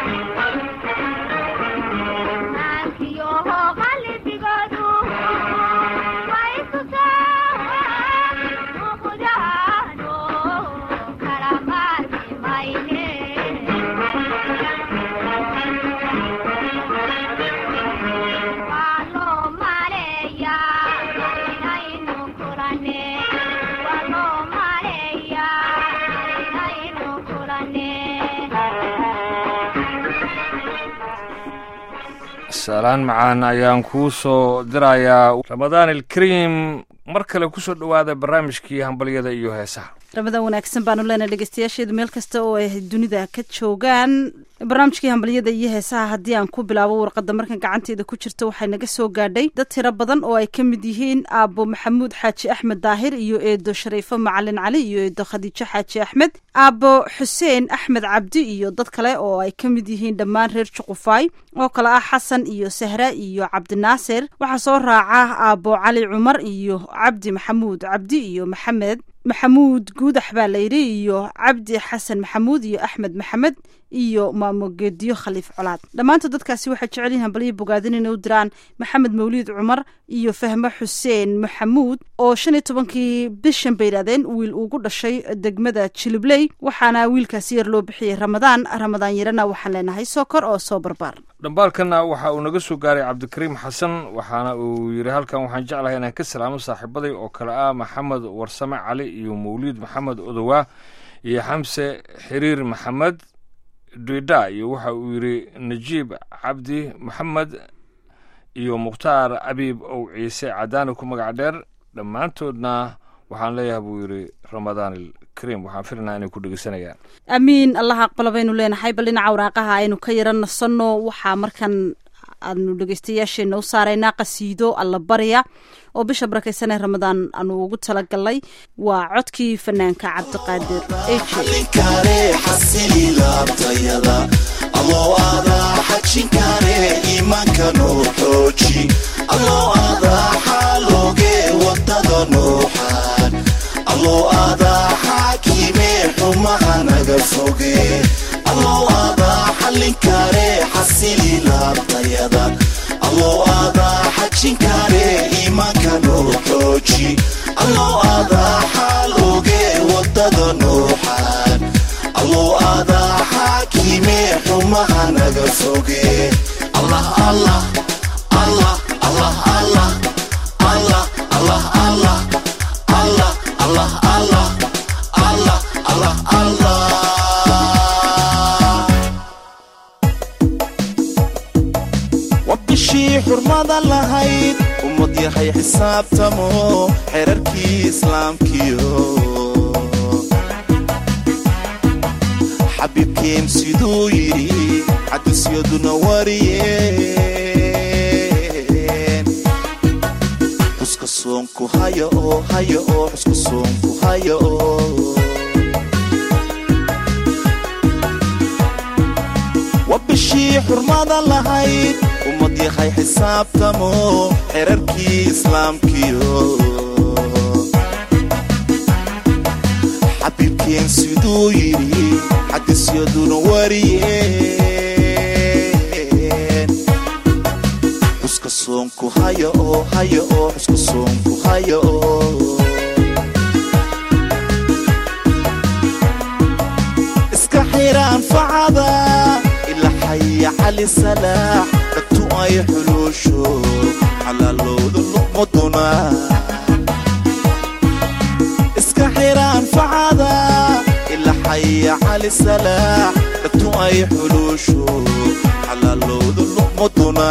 salaan macaan ayaan kuu soo dirayaa ramadaan ilkariim mar kale kusoo dhowaada barnaamijkii hambalyada iyo heesaha ramadaan wanaagsan baanu leenahay dhegeystayaasheedu meel kasta oo ay dunida ka joogaan barnaamijkii hambalyada iyo heesaha haddii aan ku bilaabo warqadda markan gacanteeda ku jirta waxay naga soo gaadhay dad tiro badan oo ay ka mid yihiin aabbo maxamuud xaaji axmed daahir iyo eedo shariifo macalin cali iyo eedo khadiijo xaaji axmed aabbo xuseen axmed cabdi iyo dad kale oo ay ka mid yihiin dhammaan reer juqufaay oo kale ah xasan iyo sahra iyo cabdinaasir waxaa soo raaca aabbo cali cumar iyo cabdi maxamuud cabdi iyo maxamed maxamuud guudax baa layidhi iyo cabdi xasan maxamuud iyo axmed maxamed iyo maamogeediyo khaliif colaad dhammaantood dadkaasi waxay jecel yihin hambalyo bogaadin inay u diraan maxamed mawliid cumar iyo fahmo xuseen maxamuud oo shan iyo tobankii bishan bay yidhahdeen wiil ugu dhashay degmada jilibley waxaana wiilkaasi yar loo bixiyey ramadaan ramadaan yarana waxaan leenahay soo kor oo soo barbaar dhambaalkanna waxa uu naga soo gaaray cabdikariim xasan waxaana uu yidhi halkan waxaan jeclahay inaan ka salaamo saaxiibaday oo kale ah maxamed warsame cali iyo mawliid maxamed odowaa iyo xamse xiriir maxamed duida iyo waxa uu yidhi najiib cabdi maxamed iyo mukhtaar abiib ow ciise cadaani ku magac dheer dhammaantoodna waxaan leeyahay buu yidhi ramadaan ilkariim waxaan filinaa inay ku dhegeysanayaan amiin allah aqbala baynu leenahay bal dhinaca waraaqaha aynu ka yara nasanno waxaa markan aanu dhegeystayaasheena u saaraynaa qasiido alla barya oo bisha barakaysanee ramadaan aanu ugu talagalnay waa codkii fanaanka cabdiqaadir xalinkare xasililaabtayada alloo adaa xajinkare iimaanka noo xooji alloo adaa xaalooge wadada nooxaan alloo adaa xaakime xumaha naga foge alloo adaa xalinkare xasililaabtayada alloo adaa xajinkare iimaanka noo xooji alloo adaa xaalooge wadada nooxaan alloo adaa xaakime xumaha naga foge allah allah allah allah allah allah allah allah allah allah allah allah allah allah waa bishii xurmada lahayd ummad yahay xisaabtamo xerarkii islaamkiyo xabiibkeen siduu yidhi xadisyaduna wariyeen xuska soonku haya oo haya oo xuska soonku haya oo waa bishii xurmada lahayd ummad yahay xisaabtamo xerarkii islaamkiyo xabiibkeen siduu yidhi xadisyaduna wariyeen xuska soonku haya oo haya oo xuska soonku haya oo iska xiraan facada ila xaya cali salaax dhagtu ay xuluusho xalaalowda luqmaduna iska xiraan facada ila xaya cali salaax dhagtu ay xuluusho xalaalowda luqmaduna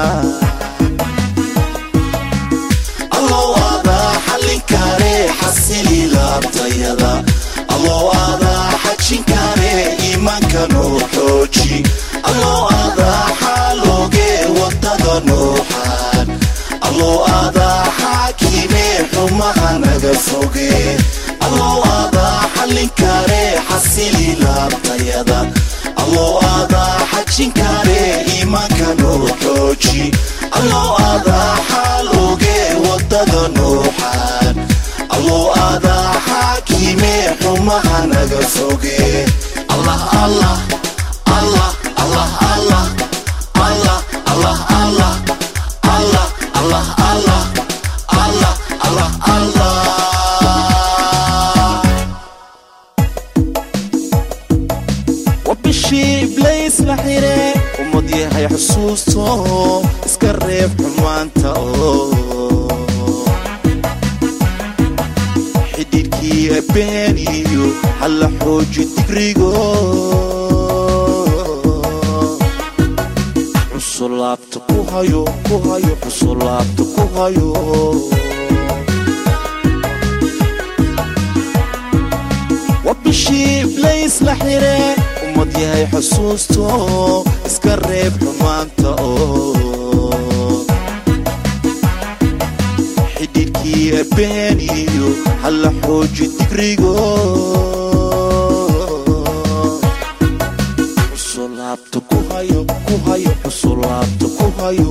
alloo adaa xalinkare xasililaabtayada alloo adaa xajinkare iimaanka noo xooji alloo adaa xaalooge wadada nooxaan alloo adaa xaakime xumaha naga foge alloo adaa xalinkare xasililaabtayada alloo adaa xajinkare iimaanka noo xooji alloo adaa xaalooge wadada nooxaan alloo adaa xaakime xumaha naga foge allah allah allah allah allah xire ummad yahay xusuusto iska reeb xumaanta oo xidhiidhkii abeeniyo halla xooji digrigo cusulaabta ku hayo ku hayo cusulaabta ku hayo waa bishii iblays la xire ummad yahay xusuusto iska reeb xumaanta oo xidhiidhkii abeeniyo halla xooji digrigo cusulaabta ku hayo ku hayo cusulaabta ku hayo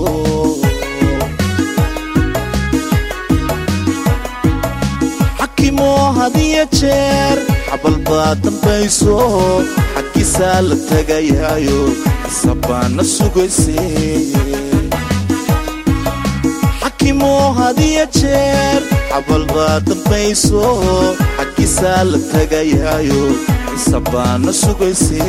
xakimoo hadiyo jeer xabal baa dambayso xaggiisaa la tegayaayo xisabaana sugayse xakimoo hadiyo jeer xabal baa dambayso xaggiisaa la tegayaayo xisabaana sugayse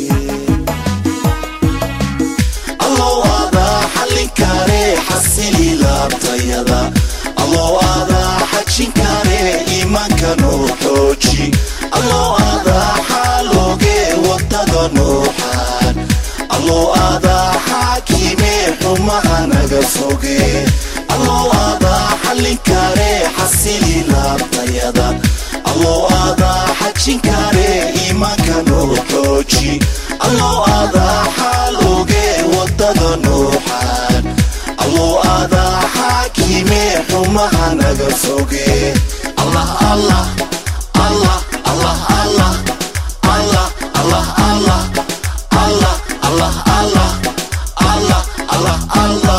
allow adaa xallin kare xasili laabtayada allow adaa xajin kare iimaanka noo xooji allow adaa xaalooge wadada nooxaan allow adaa xaakime xumaha naga foge allow adaa xallin kare xasili laabtayada allow adaa xajin kare iimaanka noo xooji allow adaa xaalooge wadada nooxaan allow adaa xaakime xumaha naga foge allah allah allah allah allah allah allah allah allah allah allah allah allah allah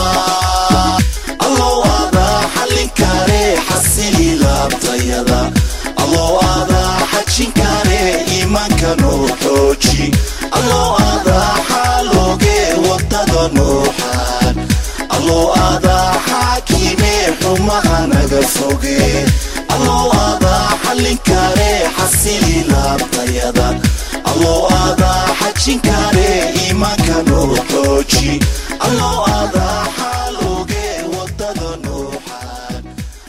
allow adaa xallin kare xasili laabtayada allow adaa xajin kare iimaanka noo xooji allow adaa xaalooge wadada nooxaan allow adaa xaakime xumaha naga foge allow adaa xallin kare xasili laabtayada allow adaa xajin kare iimaanka noo xooji allow adaa xaalooge wadada nooxaan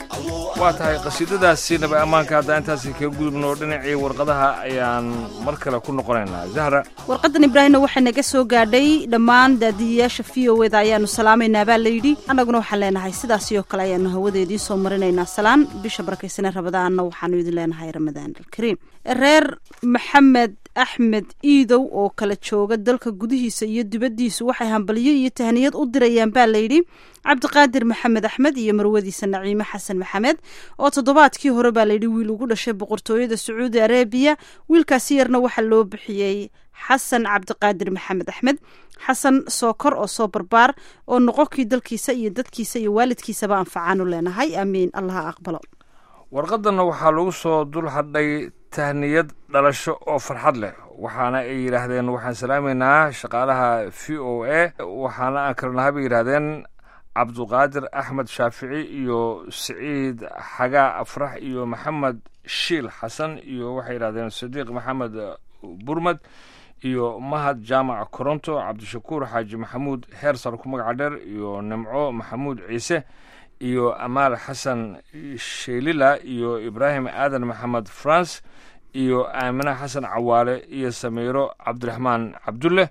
waa tahay qasiidadaasi naba ammaanka haddaa intaasi kaga gudubno dhinacii warqadaha ayaan mar kale ku noqonaynaa zahra warqadan ibraahimna waxay naga soo gaadhay dhammaan daadiyayaasha v o eda ayaanu salaamaynaa baa layidhi annaguna waxaan leenahay sidaasi oo kale ayaanu hawadeedii soo marinaynaa salaan bisha barakaysane rabadaanna waxaanu idin leenahay ramadaan alkariim reer maxamed axmed iidow oo kala jooga dalka gudihiisa iyo dibaddiisu waxay hambalyo iyo tahniyad u dirayaan baa layidhi cabdiqaadir maxamed axmed iyo marwadiisa naciime xasan maxamed oo toddobaadkii hore baa layidhi wiil ugu dhashay boqortooyada sacuudi arabiya wiilkaasi yarna waxaa loo bixiyey xasan cabdiqaadir maxamed axmed xasan sookor oo soo barbaar oo noqonkii dalkiisa iyo dadkiisa iyo waalidkiisaba anfacaanu leenahay aamiin allaha aqbalo warqadanna waxaa lagu soo dul hadhay tahniyad dhalasho oo farxad leh waxaana ay yidhaahdeen waxaan salaamaynaa shaqaalaha v o a waxaana aan kalnaha bay yidhaahdeen cabduqaadir axmed shaafici iyo siciid xagaa afrax iyo maxamed shiil xasan iyo waxay yidhahdeen sadiiq maxamed burmad iyo mahad jaamac koronto cabdishakuur xaaji maxamuud heersar ku magaca dheer iyo nimco maxamuud ciise iyo amaal xasan sheelila iyo ibraahim aadan maxamed france iyo aamine xasan cawaale iyo samiiro cabdiraxmaan cabdulle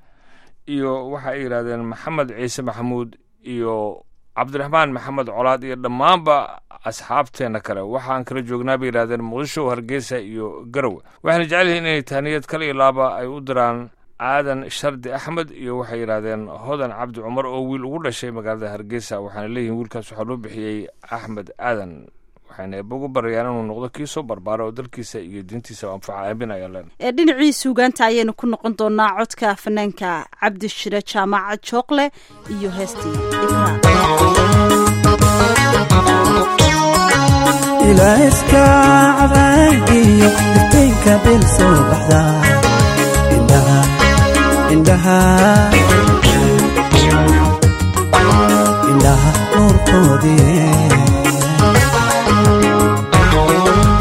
iyo waxa ay yidhahdeen maxamed ciise maxamuud iyo cabdiraxmaan maxamed colaad iyo dhammaanba asxaabteena kale waxaan kala joognaa bay yidhahdeen muqdisho hargeysa iyo garowe waxayna jecel yihiin inay tahniyad kale iyo laaba ay u diraan aadan shardi axmed iyo waxay yidhaahdeen hodan cabdi cumar oo wiil ugu dhashay magaalada hargeysa waxaana leeyihiin wiilkaas waxaa loo bixiyey axmed aadan waxayna eeba ugu barayaan inuu noqdo kii soo barbaara oo dalkiisa iyo diintiisa anfaca aamin ayaan leen ee dhinacii suugaanta ayaynu ku noqon doonaa codka fanaanka cabdi shire jaamaca jookle iyo heestii ilaaska cabaangiyo iftiinka bil soo baxda indhaha indhaha indhaha nuurkoodii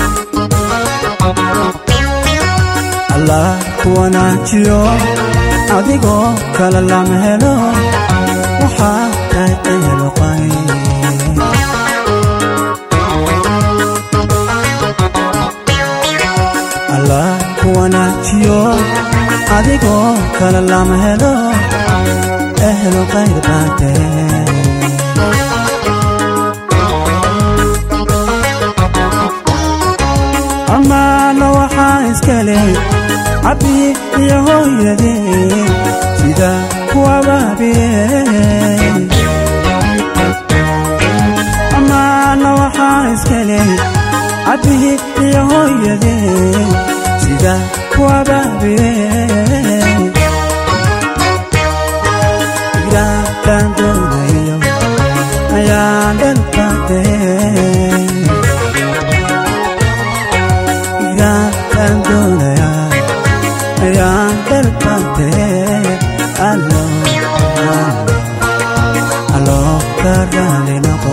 allah ku wanaajiyo adigoo kale lama helo waxaa tahay eheloqay allah ku wanaajiyo adigoo kale lama helo ehlo qayr baatee amaana waxaa iska leh cabbi iyo hooyadee sida kuwabaabiye amaana waxaa iska leh cabbi iyo hooyadee sida kuwabaabiye igaataan doonayo ayaan dhalbaatee igaataan doonaya ayaan dhalbaatee allo allo ka raali noqo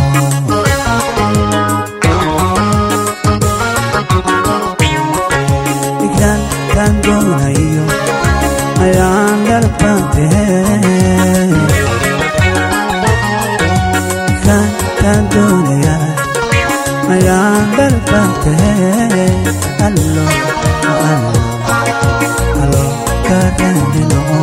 igaataan doonayo ayaan dhalbaatee igaataan doonaya ayaan dhalbaatee allo allo allo ka raali noqo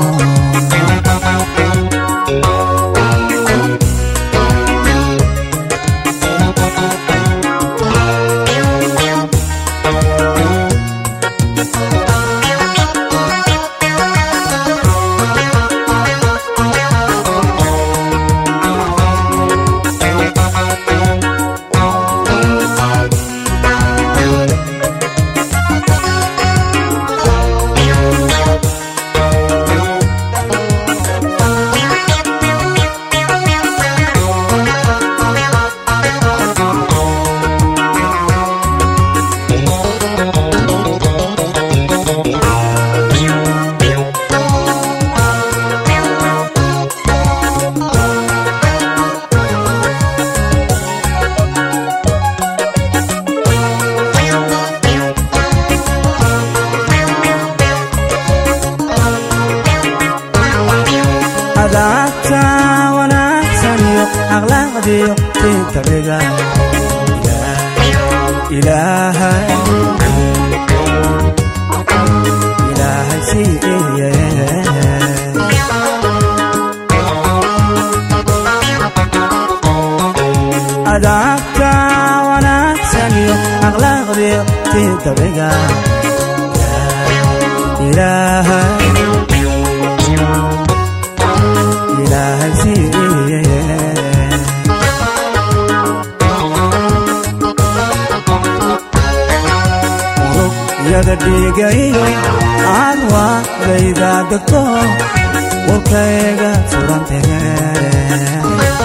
adaabta wanaagsan iyo akhlaaqdiyo tintabiga ilaahay ilaahay siiye adaabta wanaagsan iyo akhlaaqdiyo tintabiga ilaahay ilaahay siiye urugyada dhiigayo aan waadayda degto warkayga surantee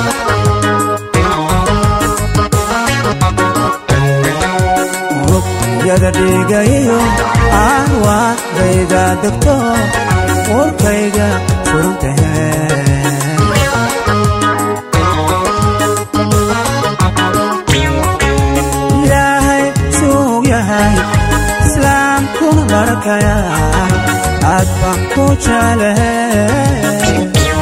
urugyada dhiigayo aan waadayda degto warkayga surantee ilaahay suug yahay islaamkuna barakaya aad baan ku jecleh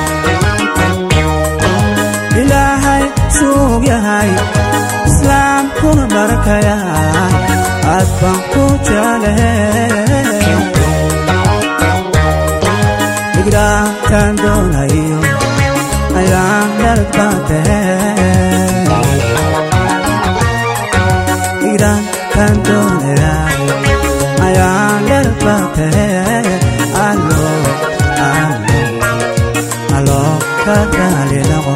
ilaahay suug yahay islaamkuna barakaya aad baan ku jecleh igraataan doonayo ayaan dhalbaatee iraan kan doonaya ayaan dhalbaatee allo allo allo ka raali noqo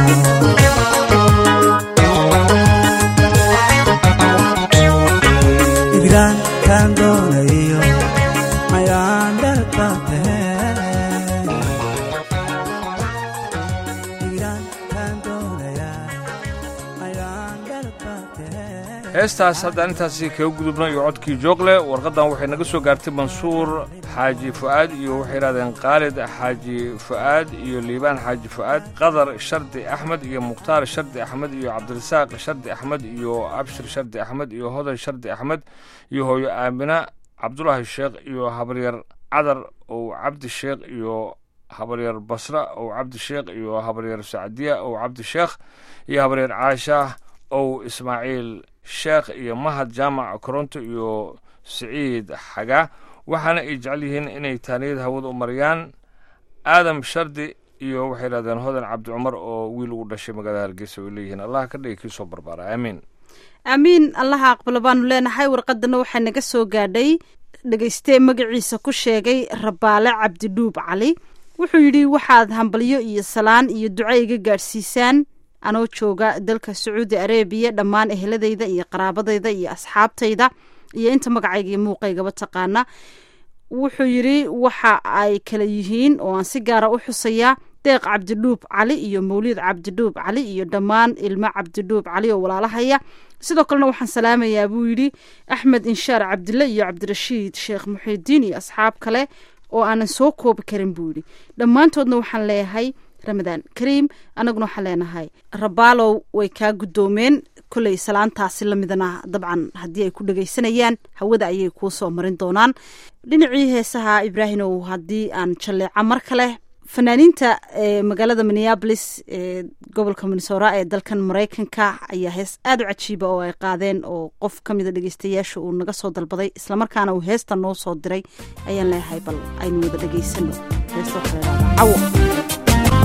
iraan kan doonayo ayaan dhalbaatee iraan kan doonaya ayaan dhalbaatee heestaas haddaan intaasi kaga gudubno iyo codkii joogle warqaddan waxay naga soo gaartay mansuur xaaji fu'aad iyo waxay yidhahdeen khaalid xaaji fu'aad iyo liibaan xaaji fu'aad qadar shardi axmed iyo mukhtaar shardi axmed iyo cabdirasaaq shardi axmed iyo abshir shardi axmed iyo hodan shardi axmed iyo hooyo aamina cabdulaahi sheekh iyo habaryar cadar ow cabdi sheekh iyo habaryar basra ow cabdi sheekh iyo habaryar sacdiya ow cabdi sheekh iyo habaryar caasha ow ismaaciil sheekh iyo mahad jaamac koronto iyo siciid xagaa waxaana ay jecel yihiin inay taaniyad hawada u mariyaan aadam shardi iyo waxay yidhahdeen hodan cabdi cumar oo wiil ugu dhashay magaalada hargeysa ay leeyihiin allah ka dhigi kii soo barbaara aamiin aamiin allaha aqbalo baanu leenahay warqadana waxaa naga soo gaadhay dhegaystee magaciisa ku sheegay rabaale cabdidhuub cali wuxuu yidhi waxaad hambalyo iyo salaan iyo duco iga gaadhsiisaan anoo jooga dalka sacuudi arebiya dhammaan eheladayda iyo qaraabadayda iyo asxaabtayda iyo inta magacayga iyo muuqaygaba taqaana wuxuu yidhi waxa ay kala yihiin oo aan si gaara u xusayaa deeq cabdidhuub cali iyo mawliid cabdidhuub cali iyo dhammaan ilmo cabdidhuub cali oo walaalahaya sidoo kalena waxaan salaamayaa buu yidhi axmed inshaar cabdille iyo cabdirashiid sheekh muxiidiin iyo asxaab kale oo aanan soo koobi karin buu yidhi dhammaantoodna waxaan leeyahay ramadaan kariim annaguna waxaan leenahay rabaalow way kaa guddoomeen kolley salaantaasi lamidana dabcan haddii ay ku dhegaysanayaan hawada ayay kuu soo marin doonaan dhinacii heesaha ibraahimow haddii aan jalleeca mar kale fanaaniinta ee magaalada minneabolis ee gobolka minnesora ee dalkan maraykanka ayaa hees aada u cajiiba oo ay qaadeen oo qof ka mida dhegeystayaasha uu naga soo dalbaday islamarkaana uu heesta noo soo diray ayaan leeyahay bal aynu wada dhegeysano heesta waxaa la yidhahdaa cawo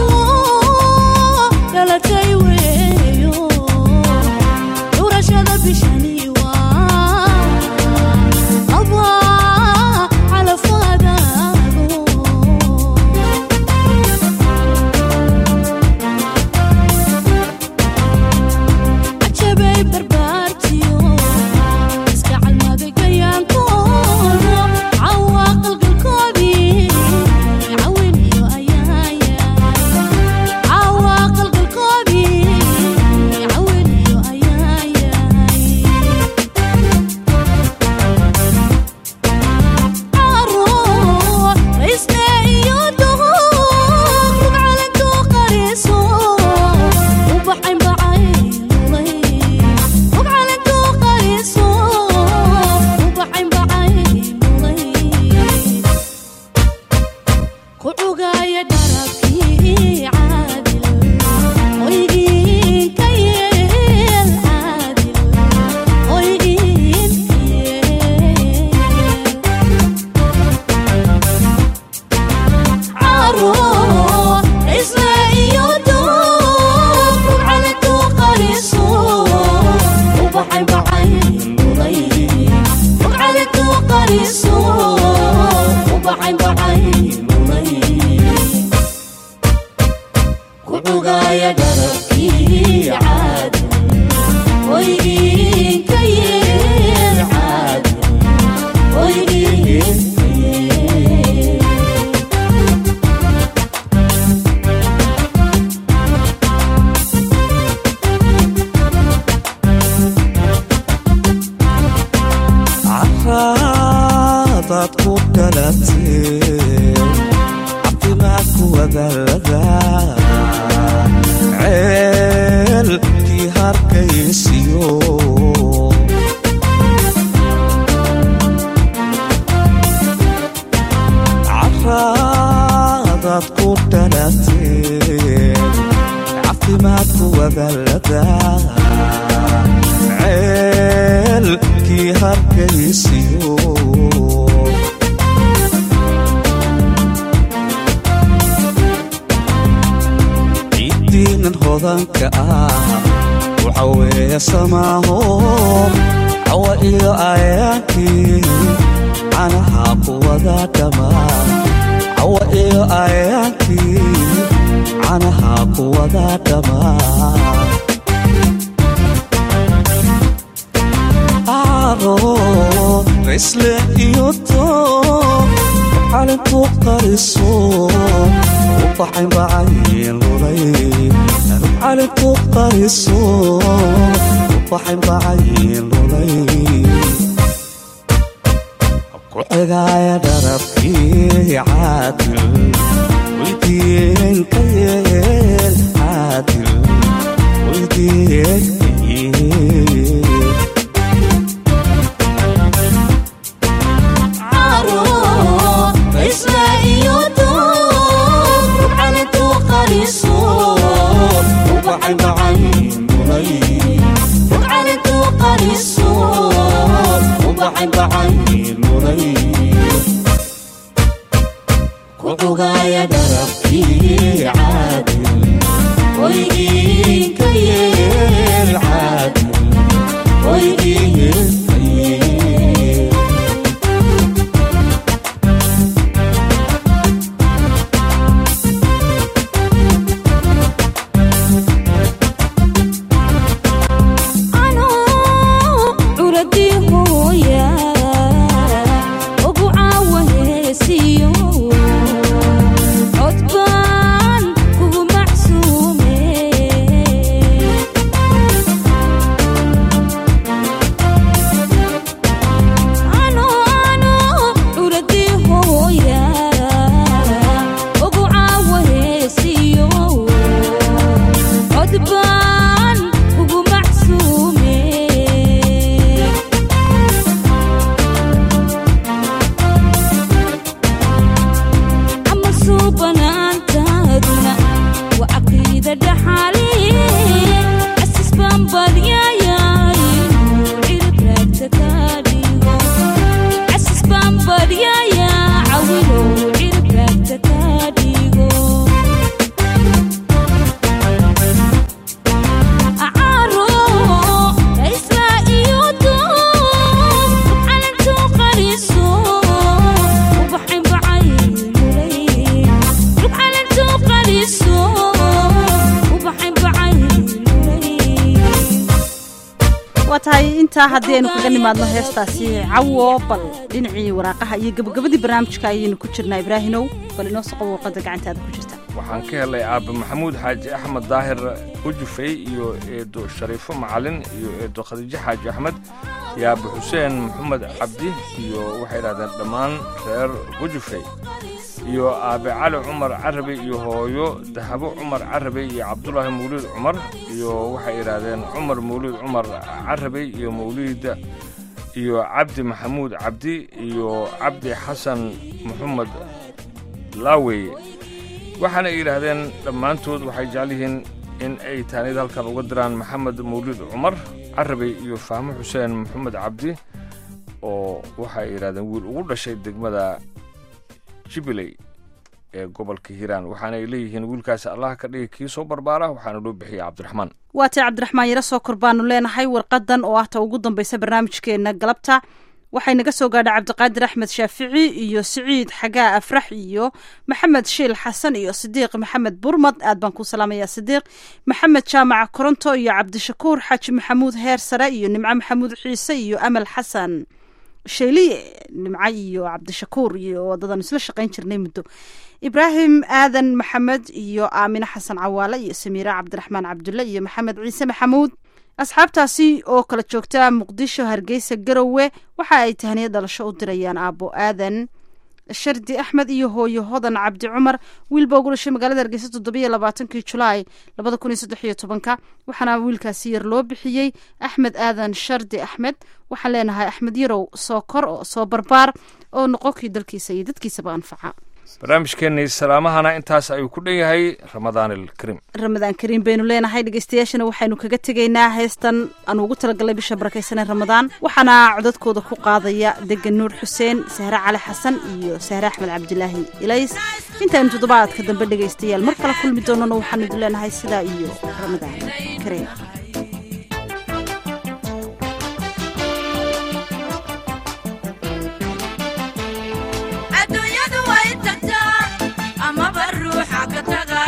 dhalatay weeyo dhurashada bishani waa abaa calafadaado cajabay barbaartiyo iska calmaday gayaankooda cawaa qalgalkoodii cawin iyo ayaaya cawaa qalgalkoodii cawin iyo ayaayay raysne iyo duhur rugcalantu qariso ubaxayn bacaylulay rugcalantu qariso ubaxayn bacaylulay ku cugaaya dharabkii caadil hoygiin ka yeel caadil hoygiin ka yeel caro isla iyo duur rugcalantu qariso ubaxay bacaylulay rugcalantu qariso ubaxay bacaylulay ku cugaaya dharabkii caadil hoygiin ka yeel caadil hoygiin ka yeel caraadaad ku dhalatee caafimaadku wadalada ceelkii harkaysiyo caraadaad ku dhalatee caafimaadku wadalada ceelkii harkaysiyo ciiddiinan hodanka ah waxa weeye samaaho cawa iyo ayaankii canaha kuwada dhammaa cawa iyo ayaankii canaha kuwada dhammaa aro raysle iyo too calintu qariso ubaxayn bacaylulay calintu qariso ubaxayn bacaylulay ku cigaaya dharabkii caadil weydiin ka yeel caadil weydiin ka yeel caro waa tahay intaa haddii aynu kaga nimaadno heestaasi cawo bal dhinacii waraaqaha iyo gabagabadii barnaamijka ayaynu ku jirnaa ibraahinow bal inoo soqo warqadda gacantaada ku jirta waxaan ka helay aabbe maxamuud xaaji axmed daahir ujufey iyo eedo shariifo macalin iyo eedo khadiijo xaaji axmed iyo aabbe xuseen maxamed cabdi iyo waxay idhahdeen dhammaan reer ujufey iyo aabe cali cumar carabi iyo hooyo dahabo cumar carabi iyo cabdulaahi mawliid cumar iyo waxay idhaahdeen cumar mawliid cumar carabi iyo mawliid iyo cabdi maxamuud cabdi iyo cabdi xasan maxamed laawey waxaana ay yidhaahdeen dhammaantood waxay jecel yihiin in ay taanid halkan uga diraan maxamed mawliid cumar carabi iyo fahmo xuseen maxamed cabdi oo waxay yidhahdeen wiil ugu dhashay degmada jubiley ee gobolka hiiraan waxaana ay leeyihiin wiilkaasi allah ka dhigi kii soo barbaara waxaana loo bixiyay cabdiraxmaan waa tay cabdiraxmaan yaro soo kor baanu leenahay warqadan oo ah ta ugu dambaysa barnaamijkeena galabta waxay naga soo gaadhay cabdiqaadir axmed shaafici iyo siciid xagaa afrax iyo maxamed shiil xasan iyo sidiiq maxamed burmad aad baan ku salaamaya sidiiq maxamed jaamaca koronto iyo cabdishakuur xaaji maxamuud heer sare iyo nimco maxamuud ciise iyo amal xasan shayliye nimco iyo cabdishakuur iyo wadadan isla shaqayn jirnay muddo ibraahim aadan maxamed iyo aamine xasan cawaale iyo samiira cabdiraxmaan cabdulle iyo maxamed ciise maxamuud asxaabtaasi oo kala joogta muqdisho hargeysa garowe waxa ay tahniya dhalasho u dirayaan aabbo aadan shardi axmed iyo hooyo hodan cabdi cumar wiilba ugu dhashay magaalada hargeysa toddobiyo labaatankii julaay labada kun iyo saddex iyo tobanka waxaana wiilkaasi yar loo bixiyey axmed aadan shardi axmed waxaan leenahay axmed yarow soo kor oo soo barbaar oo noqonkii dalkiisa iyo dadkiisaba anfaca barnaamijkeennii salaamahana intaas ayuu ku dhan yahay ramadaan ilkariim ramadaan kariim baynu leenahay dhegeystayaashana waxaynu kaga tegaynaa heestan aan ugu talagalnay bisha barakaysanee ramadaan waxaana codadkooda ku qaadaya degan nuur xuseen sahre cali xasan iyo sahre axmed cabdilaahi ilays intaynu toddobaadka dambe dhegaystayaal mar kale kulmi doonana waxaanu idin leenahay sidaa iyo ramadaan kariim adduunyadu way tagtaa amaba ruuxa ka taga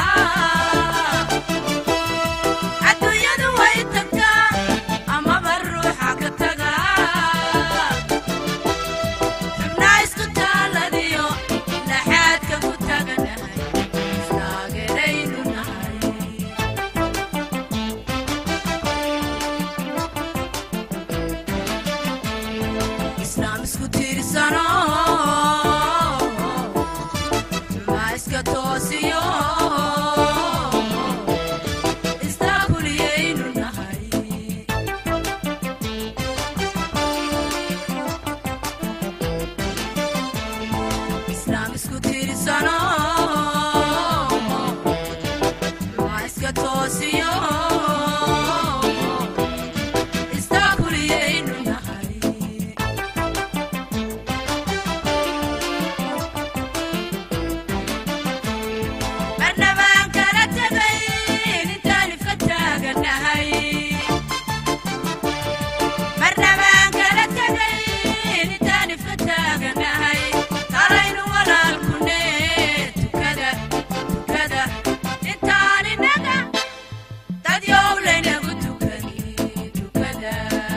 adduunyadu way tagtaa amaba ruuxa ka taga xubnaa isku taaladiyo laxaadka ku taganahay istaageeraynu nahay islaam isku tiirsano ma iska toosiyo istaakuliyaynu nahay islaam isku tiirsano ma iska toosiyo istaakuliyaynu nahay marnabaan kala tegay intaan ifka taaganahay marnabaan kala tegay intaan ifka taaganahay talaynu walaalkune tukada tukada intaan inaga dad yowlaynagu tukani tukada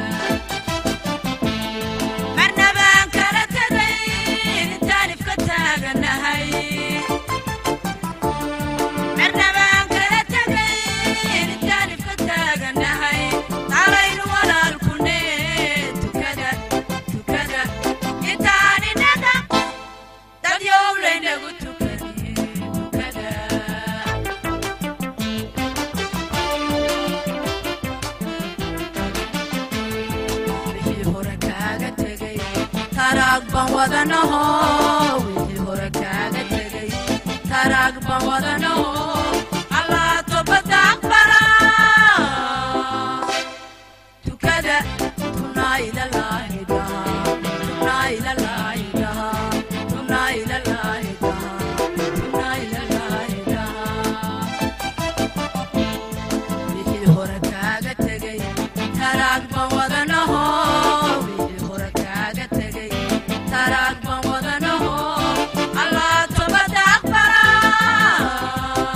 marnabaan kala tegay intaan ifka taaganahay marnabaan kala tegay intaan ifka taaganahay talaynu walaalkune tukada tukada intaan inaga dad yowlaynagu tukani tukada wixii hore kaaga tegay taraag baan wadanaho wixii hore kaaga tegay taraag baan wadanaho allah tobada aqbala tukada tunaa ilalaahi dhaha tunaa ilalaahi dhaha tunaa ilalaahi dhaha tunaa ilalaahi dhaha wixii hore kaaga tegay taraag baan wadanaho wixii hore kaaga tegay taraag baan wadanaho allah tobada aqbala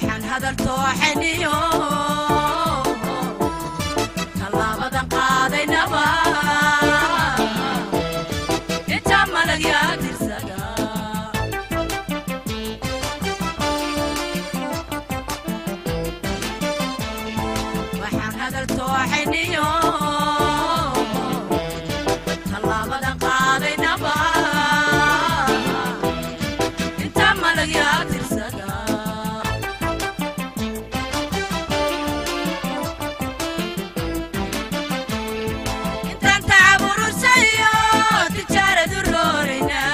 waxaan hadal tooxeniyo tallaabadan qaadaynaba inta malagyaa tirsada waxaan hadal tooxeniyo tallaabadan qaadaynaba inta malagyaa tirsada intaan tacaburursayo tijaaradu roorayna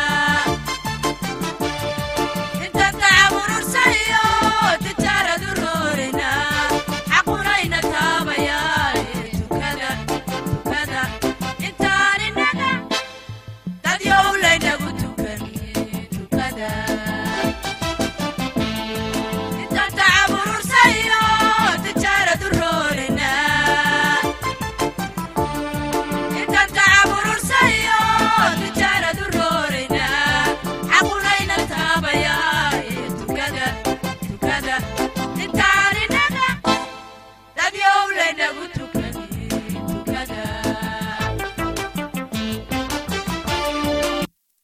intaan tacaburursayo tijaaradu roorayna xaqunayna taabayaan tukada tukada intaan inaga dad yowlaynagu tukan tukada intaan tacaburursayo tijaaradu roorayna intaan tacaburursayo tijaaradu roorayna xaqunayna taabayaa tukada tukada intaan inaga dad yowlaynagu tukada